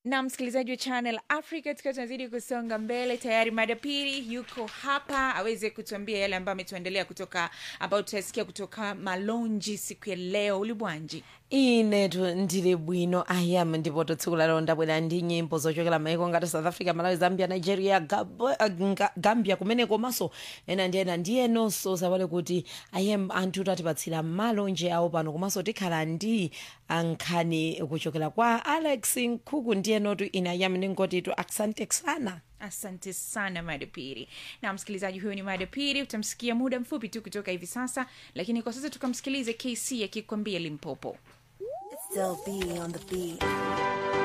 na msikilizaji wa channel africa tukiwa tunazidi kusonga mbele tayari madapiri yuko hapa aweze kutuambia yale ambayo ametuendelea kutoka ambayo tutasikia kutoka malonji siku ya leo ulibwanji inetu ndili bwino ayam ndipo tsiku lalo ndabwera ndi nyimbo zochokera maiko ngati south africa malawi zambia nigeria Gabo- ah, Nga- gambia kumene komanso ena ndi ena ndi enonso sapale kuti ayam anthu tatipatsira malonje awo pano komanso tikhala ndi nkhani kuchokera kwa alex nkhuku ndi enotu ine ayam ningotitu asante sana asante sana madapiri na msikilizaji huyo ni madapiri utamsikia muda mfupi tu kutoka hivi sasa lakini kwa sasa tukamsikilize kc akikwambia limpopo Still be on the beat.